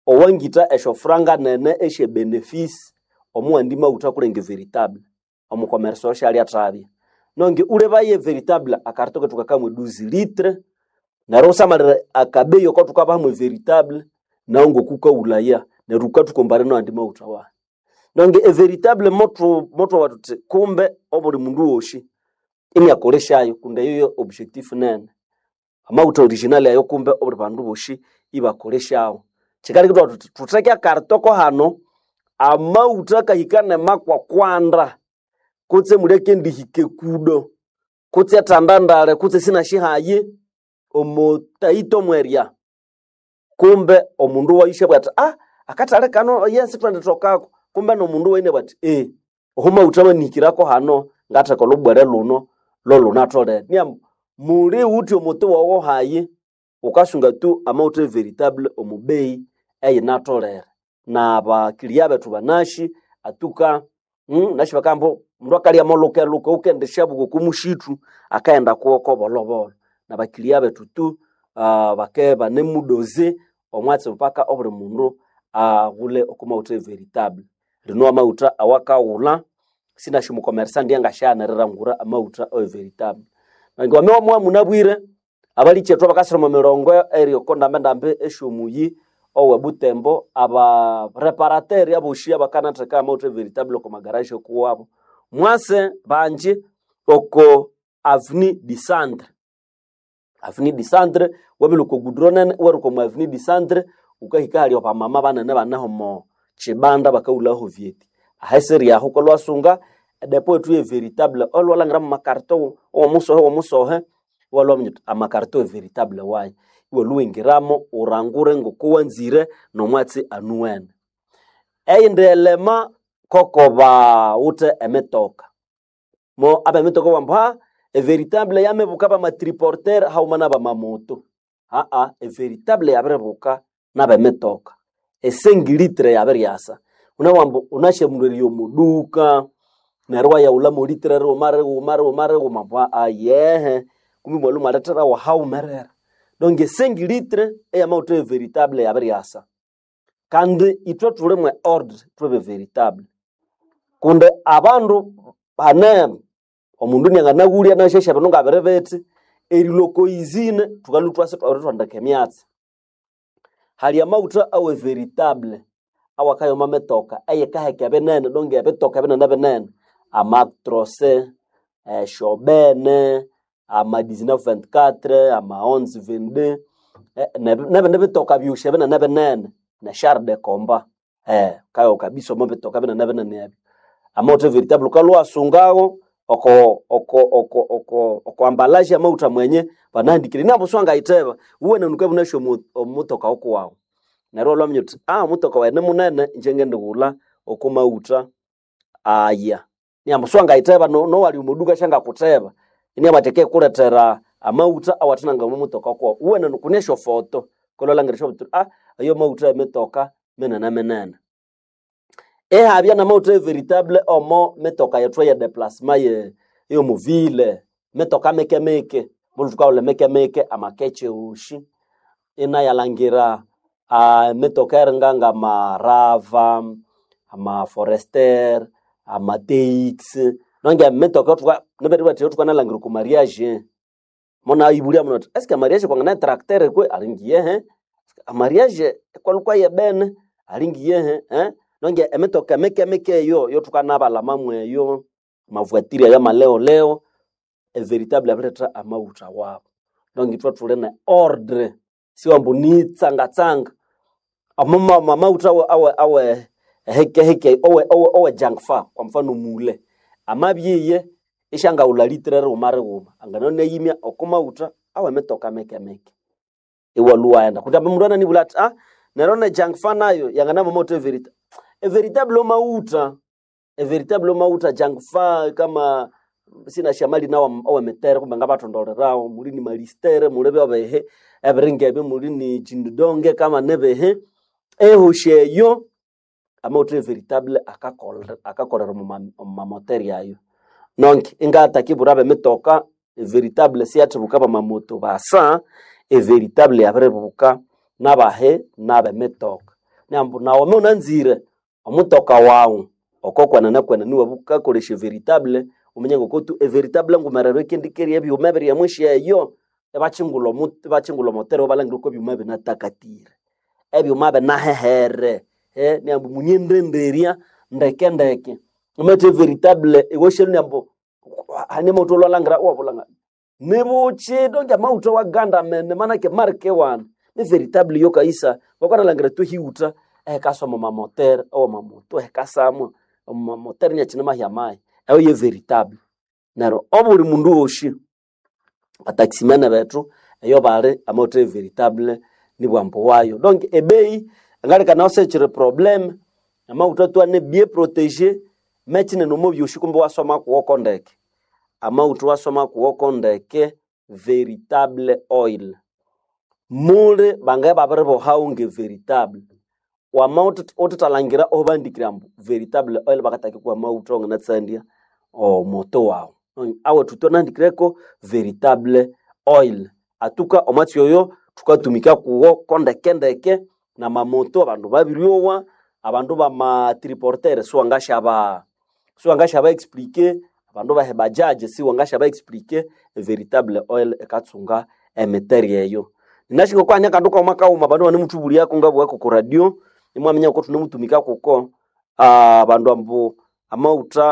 owangita esho franga nene eshe benefisi omuwandi mauta kulenge veritable omukomerso oshali atravya nonge ule baye veritable akaritoke tukakamwe 12 litre nero usamalira akabeyo ko tukabahamwe veritable naongo kukaulaya neruka tukombare no andi mauta wa nonge e veritable moto moto watuti kumbe obuli mundu woshi ini akoleshayo kunde yoyo objectif nene amauta original ayo kumbe obuli bandu boshi ibakoleshawo chikali kitwa tuti tuteke akaritoko hano amauta kahikane makwa kwanda kutse muleke ndihike kudo kutse atandandale kutse sina shihaye omotaito mweria kumbe omundu waishe bwati ah akatale kano yensi twendetokako kumbe nomundu waine bwati eh ohumauta manikirako hano ngateka lubwere luno lolunatolere nia muli uti omuti wowo haye ukasunga tu amauta veritable omubei eyinatolere na bakilia betu banashi atuka mm, nashi bakambo mndu akalya moluke luke ukendesha buko kumushitu akaenda kuoko bolobolo na bakilia betu tu uh, bake banemudoze omwatsi mpaka obuli mundu aghule uh, okumauta veritable lino amauta awakaghula sinashi mukomersa ndianga shanarira ngura amauta o veritable nange wamewa mwa munabwire abali chetu bakasiroma mirongo eri konda ndambe eshomuyi owe butembo aba reparateur aboshi abakanatheka amauta veritable ko magarage kuwabo mwase banje oko avenue du centre avenue du centre wabili ko gudronen waruko mu avenue du centre ukahika hali opa mama banene banaho mo chibanda bakaulaho vieti aheseri yaho ko lwasunga depo etu ye veritable olwalangira mu makarto omusohe omusohe walwamnyuta amakarto veritable wayi iwe luwingiramo urangure ngokuwanzire nomwatsi anuwene eyindelema koko bawute emitoka mo aba emitoka bambo ha everitable yamebuka bamatriporter hauma nabamamoto aa everitable yabirebuka nabemitoka esengilitre yabiryasa unawambo unashemulwerio omuduka neryo wayaula molitre rumare rumare rumare rumambo ayehe kumi mwalumu aletera wahaumerera donc esengilitre eyamauta everitable yabiryasa kandi itwe tuli mwe ordre twebe veritable kunde abandu bane omundu nianganaghulya nashesha bino ngabere beti eriloko izine tukalu twase twandika emyatsi hali amauta awe veritable awakayoma metoka eyekaheka binene donge ebitoka binene binene amatrose eh, shobene ama 1924 ama 1122 eh, nebindi bitoka byushe binene binene na char de combat eh, kayo kabisa mo bitoka binene binene ebyo amauta veritable ukalwasungawo oko oko oko oko oko ambalaje amauta mwenye banandikire nabo swanga iteba uwe nanuka bunasho omutoka okuwawo neryo lwamnyuti ah mutoka wene munene njenge ndigula okumauta aya niambo swanga iteba no, no wali umuduka shanga kuteba ini abateke kuletera amauta awatinanga mu mutoka kwa uwe nanukunesho foto kololangirisha butu ah ayo mauta emetoka menene menene ehabya na mauta veritable omo metoka yethu ya déplacement ye yo muvile metoka meke meke mulu tukaule meke meke amakeche ushi ina yalangira uh, metoka eringanga marava ama forester ama teix nonge metoka tuka neberi bati tuka nalangira ku mariage mona ibulia mona eske mariage kwa ngana tracteur kwe alingiye he mariage kwa lukwa ye bene alingiye he eh nonge emetoka meke meke yo yo tukanabala mamwe yo mavuatiri ya maleo leo e veritable abreta amauta wabo nonge twa tulene ordre si wambu ni tsanga tsanga amama mamauta awe awe awe heke heke owe owe owe jangfa kwa mfano mule amabyiye ishanga ulalitre rumare guma anganone yimya okumauta awe metoka meke meke iwaluwaenda kuti apa mundu ananibula ati ah nerone jangfa nayo yangana mamoto verita veritable mauta veritable mauta jangfa kama sina shamali nawo owemetere kumbe ngabatondolerawo muli ni malistere mulebe obehe ebiringebe muli ni jindonge kama nebehe ehosheyo amauta veritable akakolera akakolera mumamoteri ayo nonke ingatakibura bemitoka veritable siatibuka bamamoto basa everitable yabirebuka nabahe nabemitoka nambu nawome unanzire omutoka wawu okokwanana kwanani wabu kakolesha veritable umenye ngokotu everitable ngumerero ekendikeria ebyuma biri emwishi eyo ebachingula omu- ebachingula omotero balangire ko ebyuma binatakatire ebyuma binahehere eh, niambu munyendenderia ndeke ndeke umete veritable iwoshelu niambu hani moto lwalangira wabulanga nibuchi donge mauto wa ganda mene manake marke wana ni veritable yo kaisa wakwanalangira tu hiuta ehekasoma mamotere owo mamoto ehekasamwa mamotere nyachine mahya mai eyo ye veritable nero obuli mundu woshi bataximene betu eyo bali amoto veritable ni bwambo wayo donc ebei ngalika naosechire problem amauta twane bien protege mechine nomo byoshi kumbe wasoma kuwoko ndeke amauta wasoma kuwoko ndeke veritable oil muli bangaye babiri bohaunge veritable wamauta otutalangira obandikira mbu veritable oil bakataki kwa mauta onganatsandia omoto wawu awe tutonandikireko veritable oil atuka omwatsi oyo tukatumika kuwo kondekendeke na mamoto abandu babiryowa abandu bamatriportere siwangashaba siwangashaba explike abandu bahe bajaje siwangashaba explike veritable oil ekatsunga emiteri eyo ninashiko kwanya kandu kauma kauma abandu banemutubulia kungabwako ku radio nimwamenya ko tunemutumika kuko ah, abandu ambu amauta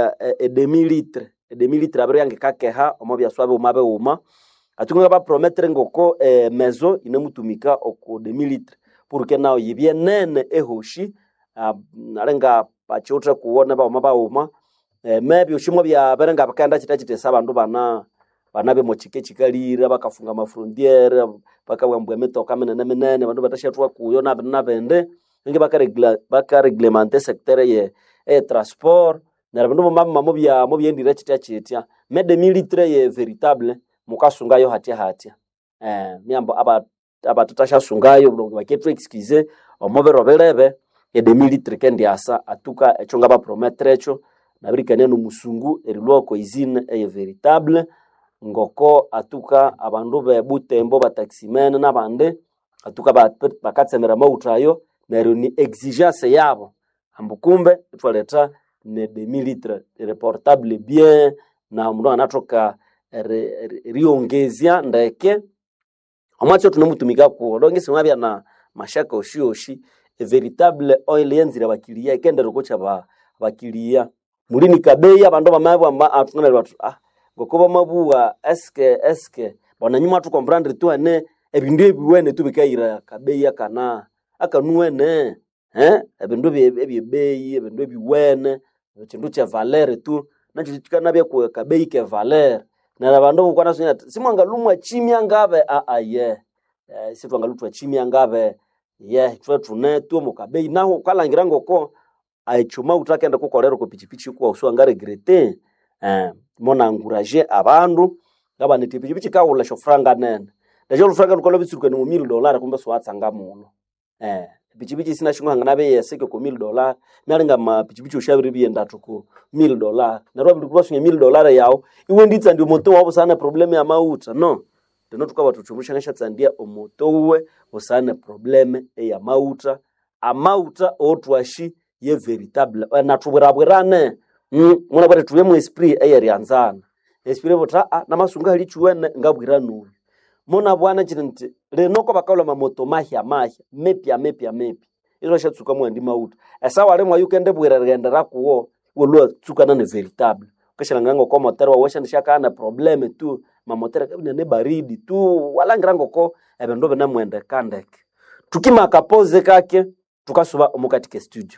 edemilitre edemilitre abiri yange kakeha omo byaswa biuma biuma atunga baprometre ngoko eh, mezo inemutumika oku demilitre porque nao yibye nene ehoshi ah, nalenga bachiutre kuwona bauma bauma eh, mebyo shimwe byabere nga bakaenda chita chitesa abandu bana bana bemochike chikalira bakafunga mafrontiere bakabwambwa emitoka minene minene abandu batashatwa kuyo nabindi nabindi ninge bakaregla- bakareglemente sectere ye e transport nera bindu bamamamo byamo byendire chitya chitya mede militre ye veritable mukasungayo hatya hatya eh, miambo aba abatutashyasungayo bulungu baketu excuse omubiro bilebe ede militre kendiasa atuka echo nga baprometre echo nabirikania nomusungu erilwako izine eye veritable ngoko atuka abandu bebutembo bataximene nabandi atuka ba- bakatsemera mauta ayo neryo ni exigence yabo ambu kumbe itwaleta ne demilitre reportable bien na mundu anatoka ri- ri- riongezya ndeke omwatsi tunemutumika kuwo donge simwabya na mashaka oshioshi veritable oil yenzire abakilia ikendere kucha ba bakilia mulini kabeya abandu bamabwa atunganira batu ah ngoko bamabuwa eske eske bona nyuma tukomprendre tu ane ebindu ebiwene tubikaira kabeya kana akanuwene eh ebindu ebye- ebyebeyi ebindu ebiwene ekindu kye valere tu nakyo kikanabya ku kabeyi ke valere nera abandu bukwana sunya simwangalumwa chimya ngabe a a ye eh, sitwangalutwa chimya ngabe ye twe tune tu mukabeyi naho ukalangira ngoko aichuma utakenda kukolera ku pichipichi kwa uswanga regrete eh mona encourage abandu ngaba niti pichipichi kaula shofranga nene ndacho lufranga lukola bitsuruka ni mu 1000 dollar kumbe swatsanga muno eh pichipichi sina shingwa ngana be yeseke ku 1000 dollar nalinga ma pichipichi ushabiri bienda tuku 1000 dollar narwa bili kuba sunye 1000 dollar yao iwe nditsa ndio moto wabo sana problem ya mauta no tino tukaba tuchumusha nesha tsandia omoto uwe usane probleme eya mauta amauta otwashi ye veritable Eh, natubwirabwirane mm, muna bwere tuye mu esprit eyerianzana esprit bota ah, namasunga hali chuene ngabwira nuyu muna bwana chiri nti linoko bakaula mamoto mahya mahya mepya mepya mepya izo shatsuka mwendi mauta esawa limwe yukende bwira rigende rakuwo wolua tsukana ne veritable ukashilanganga ngoko motero wawesha nishakana probleme tu mamotero kabina ne baridi tu walangira ngoko ebindu binemwende kandeke tukimaka pose kake tukasuba omukatike studio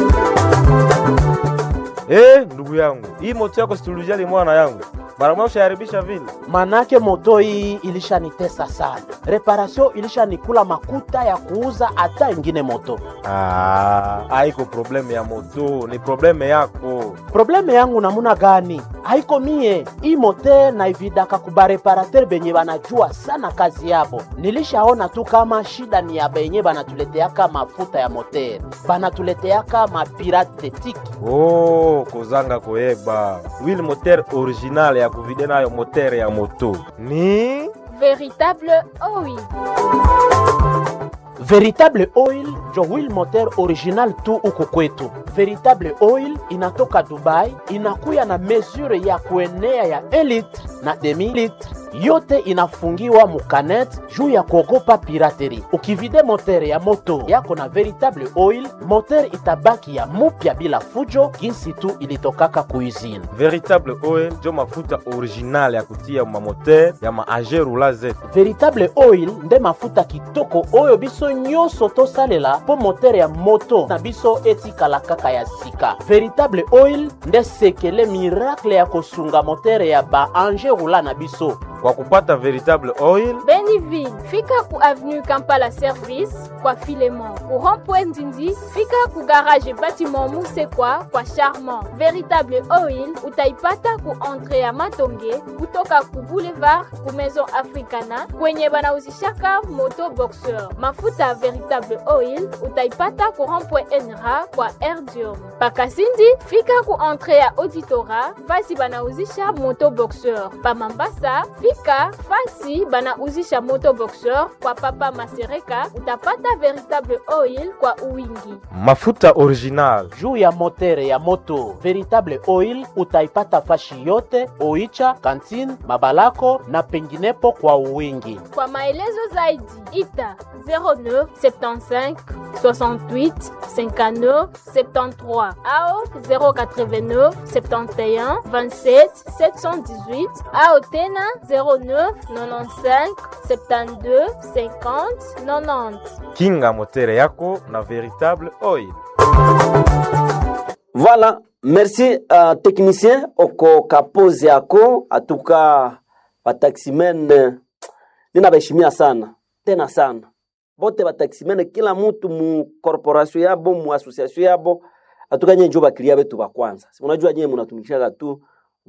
Eh, ndugu yangu, hii moto yako situlujali mwana yangu, mara moja ushaharibisha vile. manake moto hii ilishanitesa sana, reparation ilishanikula makuta ya kuuza hata ingine moto. Ah, haiko probleme ya moto, ni probleme yako. Probleme yangu namuna gani? Haiko mie hii mote naividaka kubareparater benye banajua sana kazi yabo. Nilishaona tu kama shida ni ya benye banatuleteaka mafuta ya moter, banatuleteaka mapirate tetiki Oh, kozanga koyeba wili moteur original ya kuvide nayo moteur ya moto ni Véritable OI. veritable oil njo wheel moteur original tu huku kwetu veritable oil inatoka dubai inakuya na mesure ya kuenea ya 1 litre na demi litre yote inafungiwa mukanet juu ya kuogopa pirateri ukivide motere ya moto yako na veritable oil motere itabaki ya mupya bila fujo jinsi tu ilitokaka kuizini veritable oil njo mafuta original ya kutia mamoteur ya maage rula zetu veritable oil nde mafuta kitoko oyo biso nyonso tosalela mpo motere ya moto na biso etikala kaka ya sika veritable oil nde sekele miracle ya kosunga motere ya baange rula na biso kwa kupata veritable oil beniville fika ku avenue kampala service kwa filemon ku rond-point ndindi fika ku garage batiment musekwa kwa charmant veritable oil utaipata ku entre ya matonge kutoka ku boulevard ku maison africana kwenye banauzishaka moto boxeur mafuta ya veritable oil utaipata ku rond-point enra kwa erdium pakasindi fika ku entre ya auditora fasi banauzisha moto boxeur pamambasa fika fasi banauzisha moto boxeur kwa papa masereka utapata veritable oil kwa uwingi mafuta original juu ya motere ya moto veritable oil utaipata fashi yote oicha kantine mabalako na penginepo kwa uwingi kwa maelezo zaidi ita 09 75 68 59 73 au 089 71 27 718 au tena 09 95 72 50 90 kinga motere yako na veritable oil Voilà, merci uh, technicien oko kapozi yako atuka bataximen eh, ninabaheshimia sana tena sana bote bataximen kila mutu mu corporation yabo mu association yabo atuka nye njo bakilia betu ba kwanza Si unajua nye munatumikishaka tu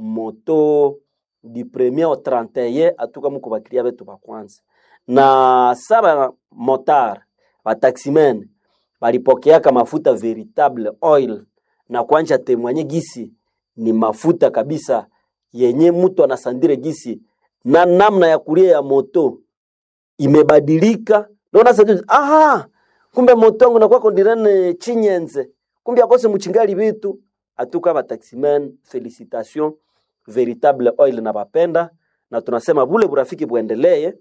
moto du premier au 31 atuka muko bakilia betu ba kwanza na saba motar bataximen balipokeaka mafuta veritable oil na kwanja temwanye gisi ni mafuta kabisa yenye mtu anasandire gisi na namna ya kulia ya moto imebadilika naona sasa aha kumbe moto wangu nakuwa kondirene chinyenze kumbe akose muchingali bitu atuka ba taximen felicitation veritable oil na bapenda na tunasema bule burafiki buendelee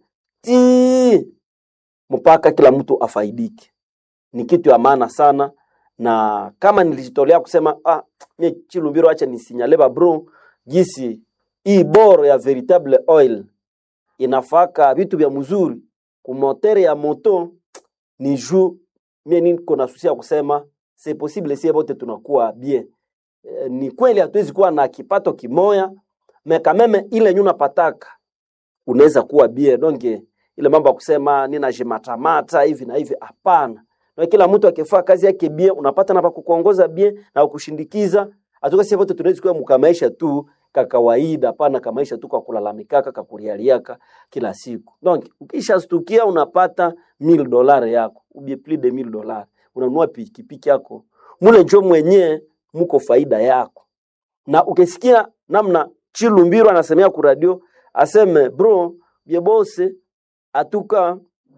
ti mpaka kila mtu afaidike ni kitu ya maana sana na kama nilijitolea kusema ah, mie Chilumbiro, acha nisinyale ba bro gisi hii boro ya veritable oil inafaka vitu vya mzuri kumotere ya moto ni juu mie niko na susi ya kusema c'est possible sie bote tunakuwa bien e, ni kweli hatuwezi kuwa na kipato kimoya me kameme ile nyuna pataka unaweza kuwa bien donc ile mambo ya kusema nina jimatamata hivi na hivi hapana na kila mtu akifaa kazi yake bien unapata na pakukuongoza bien na kukushindikiza atoka sisi wote tunaweza kuwa mkamaisha tu ka kawaida hapana kamaisha tu kwa kulalamikaka kakulialiaka kila siku donc ukishastukia unapata 1000 dollars yako ubie plus de 1000 dollars unanunua pikipiki yako mule njo mwenyewe muko faida yako na ukisikia namna Chilumbiro anasemea ku radio aseme bro byebose atuka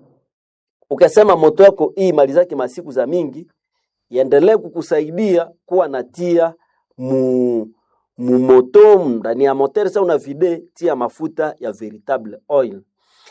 ukasema moto yako hii mali zake masiku za mingi iendelee kukusaidia kuwa natia mu mu moto ndani ya moteur sasa una vide tia mafuta ya veritable oil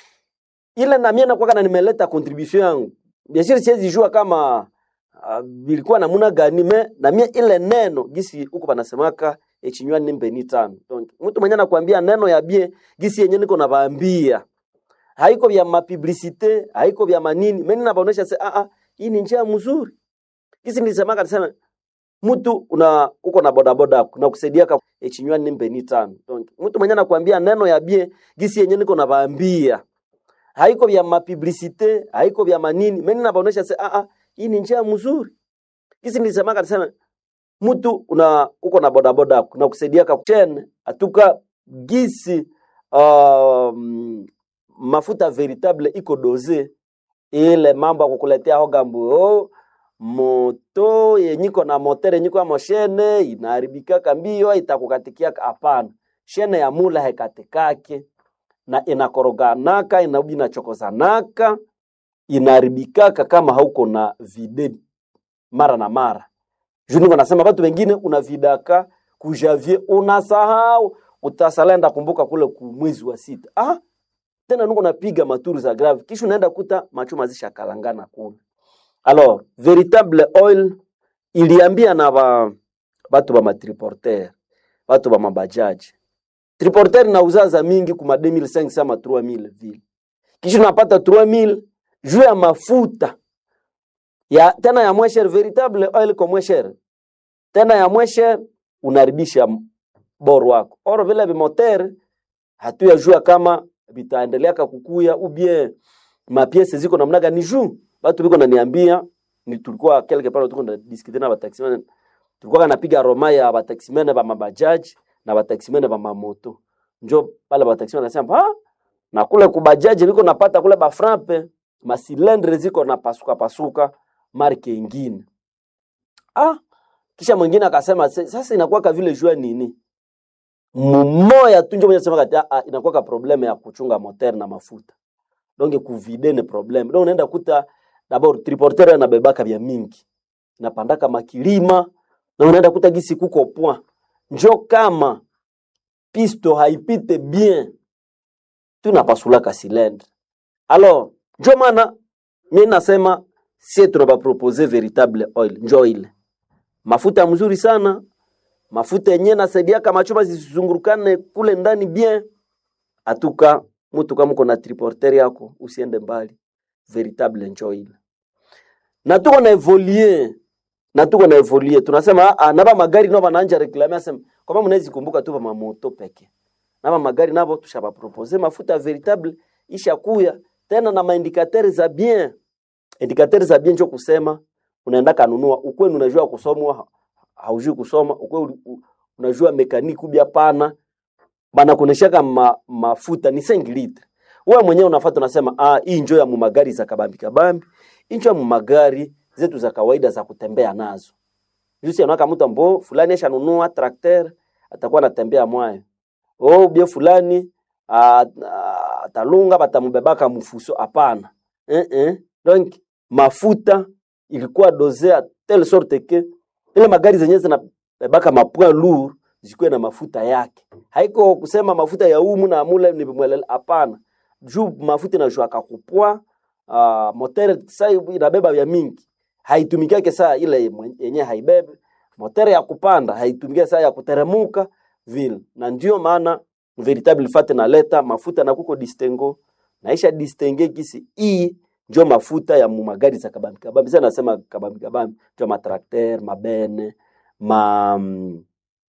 ile na mimi nakuwa na nimeleta contribution yangu bien sûr siwezi jua kama uh, bilikuwa namuna gani me na mimi ile neno gisi huko panasemaka echinywa nimbe ni tano donc mtu mwenye anakuambia neno ya bie gisi yenye niko nabaambia haiko vya mapublicite haiko vya manini mimi nabaonesha se ah ah hii ni njia mzuri kisi nilisemaka nisema mtu una uko na bodaboda yako na kusaidia ka echinywa nimbe ni tano donc mtu mwenye anakuambia neno ya bie gisi yenye niko nabaambia haiko vya mapublicite haiko vya manini mimi nabaonesha se ah ah hii ni njia mzuri kisi nilisemaka nisema mtu una uko na bodaboda yako na kusaidia ka chen atuka gisi um, mafuta veritable iko doze ile mambo ya kukuletea hogambu oh, moto yenyiko na motere yenyiko ya moshene inaharibikaka mbio itakukatikiaka hapana shene ya mula hekatikake na inakoroganaka inaudi inachokozanaka inaharibikaka kama hauko na vide mara na mara juu niko nasema watu wengine unavidaka kujavie unasahau utasalenda kumbuka kule ku mwezi wa sita ah, tena nuko napiga maturu za grave kisha unaenda kuta machuma zishakalangana kule alors véritable oil iliambia na ba batu ba matriporter batu ba mabajaji triporter nauza za mingi kuma 2500 ama 3000 vile kisha unapata 3000 juu ya mafuta ya tena ya mwesher véritable oil kwa mwesher tena ya mwesher unaribisha bor wako oro vile vimoter hatuyajua kama vitaendelea kakukuya ou bien mapiese ziko namna gani juu batu biko naniambia ni tulikuwa quelque part tuko na discuter na bataximene tulikuwa napiga roma ya bataximene ba mabajaji na bataximene ba mamoto njo pale bataximene nasema ah na kule kubajaji biko napata kule ba frappe masilendre ziko na pasuka pasuka marke ingine ah kisha mwingine akasema "Se- sasa inakuwa vile jua nini mmoya tu njo mwenye sema kati ah, inakuwa ka probleme ya kuchunga moteur na mafuta donc kuvide ni probleme donc unaenda kuta dabord triporteur anabebaka vya mingi napandaka makilima na unaenda kuta gisi kuko point njo kama pisto haipite bien tunapasulaka silendre alors njo maana mi nasema sie tunabapropose véritable oil njo ile mafuta mzuri sana mafuta yenyewe nasaidiaka machuma zisizungurukane kule ndani bien atuka mutu kama uko na triporter yako usiende mbali véritable njo ile na tuko na evolie na tuko na evolie tunasema ah, naba magari nao bananja reklame asema kwamba mnawezi kumbuka tu ba mamoto peke naba magari nabo tushabapropose mafuta véritable ishakuya tena na maindikateur za bien indikateur za bien njo kusema unaenda kanunua ukwenu unajua kusomwa ha- haujui kusoma ukwe unajua mekaniki ubia pana banakuneshaka ma, mafuta ni 5 litre wewe mwenyewe unafuata unasema ah hii njo ya mumagari za kabambi kabambi hii njo ya mumagari zetu za kawaida za kutembea nazo jusi anaka mtu ambo fulani ashanunua trakter atakuwa anatembea mwayo oh bie fulani ah, ah, atalunga batamubebaka mfuso hapana eh -eh. donc mafuta ilikuwa dosea telle sorte que ile magari zenyewe zinabebaka mapoint lourd zikuwe na mafuta yake haiko kusema mafuta ya umu na mule ni mwelele hapana juu mafuta inashuaka kupwa uh, motere sa inabeba vya mingi haitumikiake saa ile mwen- yenye haibebe motere ya kupanda haitumikia saa ya kuteremuka vile na ndio maana veritable fat naleta mafuta na kuko distengo naisha distenge kisi hii njo mafuta ya mu magari za kabambi kabambi sasa nasema kabambi kabambi njo matrakter mabene ma mm,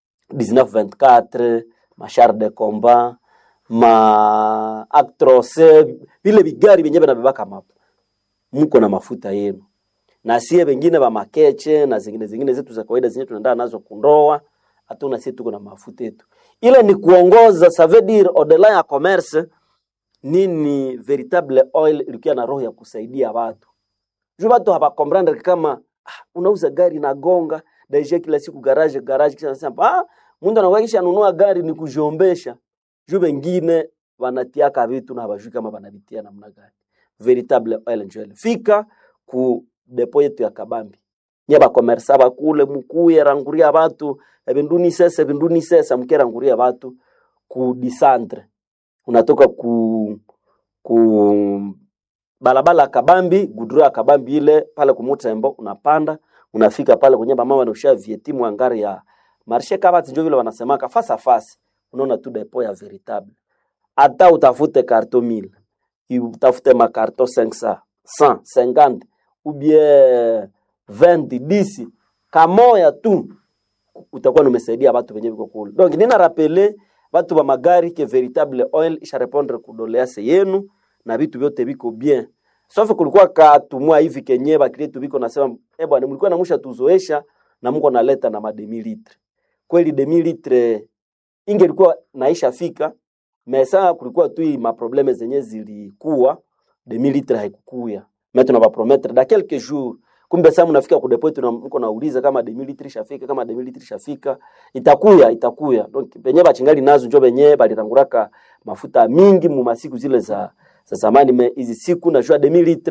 1924 machar de combat ma actros vile vigari vyenye vinabebaka mapo mko na mafuta yenu na sie wengine ba makeche na zingine zingine zetu za kawaida zenye tunaenda nazo kundoa hatuna sie tuko na mafuta yetu ile ni kuongoza ça veut dire au-delà ya commerce nini veritable oil ilikuwa na roho ya kusaidia watu juu watu hawakomprendre kama ah, unauza gari na gonga daisha kila siku garage garage kisha nasema ah mtu anakuwa kisha nunua gari ni kujiombesha juu wengine wanatiaka vitu na hawajui kama wanavitia namna gani veritable oil and jewel fika ku depo yetu ya kabambi nye bakomersa bakule mukuye ranguria batu ebinduni sese ebinduni sesa mkeranguria batu ku disandre unatoka ku ku balabala ya kabambi gudura ya kabambi ile pale kumutembo unapanda unafika pale kwenye mama wanausha vietimu angari ya marshe kabati njo vile wanasemaka fasa fasi unaona tu depo ya veritable hata utafute karto mille utafute makarto 500 100 50 ou bien 20 10 kamoya tu utakuwa numesaidia watu wenye viko kule donc nina rapele watu wa magari ke veritable oil isha répondre kudolease yenu na vitu vyote viko bien sauf kulikuwa katumwa hivi kenye bakritu viko nasema eh bwana mlikuwa namusha tuzoesha na Mungu analeta na mademi litre kweli demi litre ingelikuwa naisha fika mesa kulikuwa tu hii maprobleme zenye zilikuwa demi litre haikukuya mais tunabapromettre da quelques jours kumbe sasa mnafika ku depot tuna mko nauliza kama demi litre ishafika kama demi litre ishafika itakuya itakuya donc benye bachingali nazo njo benye balitanguraka mafuta mingi mu masiku zile za za zamani me hizi siku najua demi litre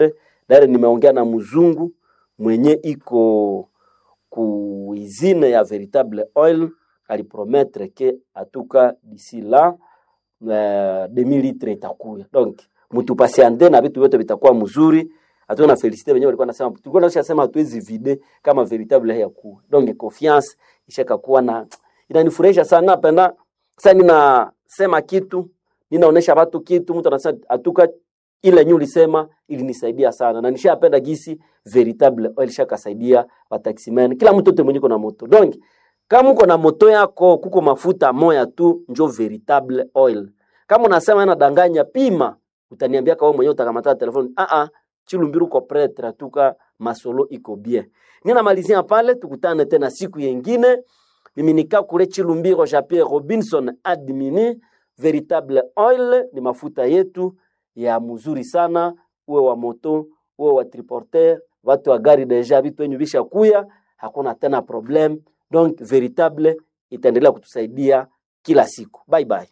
dare nimeongea na mzungu mwenye iko ku izine ya veritable oil alipromettre ke atuka d'ici là uh, 2000 litre itakuya donc mutupasiande na vitu vyote vitakuwa mzuri hatu na felicite wenyewe walikuwa nasema tulikuwa nasha sema hatuwezi vide kama veritable ya kuwa donc confiance ishaka kuwa na inanifurahisha sana napenda sasa ninasema kitu ninaonesha watu kitu mtu anasema atuka ile nyu lisema ilinisaidia sana na nishapenda gisi veritable oil shakasaidia wataximen kila mtu yote mwenye na moto donc kama uko na moto yako kuko mafuta moya tu njo veritable oil kama unasema nadanganya pima utaniambia kawa mwenyewe utakamata telefoni ah ah chilumbiru ko pretre tuka masolo iko bien ninamalizia pale tukutane tena siku yengine mimi nika kule chilumbiro ja Pierre Robinson admini veritable oil ni mafuta yetu ya mzuri sana uwe wa moto uwe wa triporter watu wa gari deja vitu wenyu visha kuya hakuna tena problem donc veritable itaendelea kutusaidia kila siku bye bye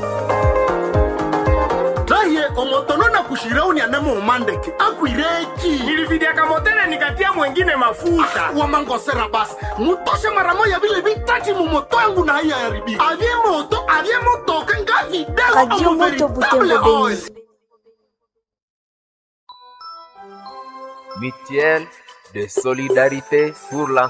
raye omotono na kushirauni anamo umandeke akwireki nilividiaka motele nikatia mwengine mafuta wamangosera basi mutoshe mara moya vile vitati mumoto yangu na haiya yaribi avye moto avye motoka nga vidego Radio omo Moto veritable Butembo oil Beni. mutuelle de solidarité pour la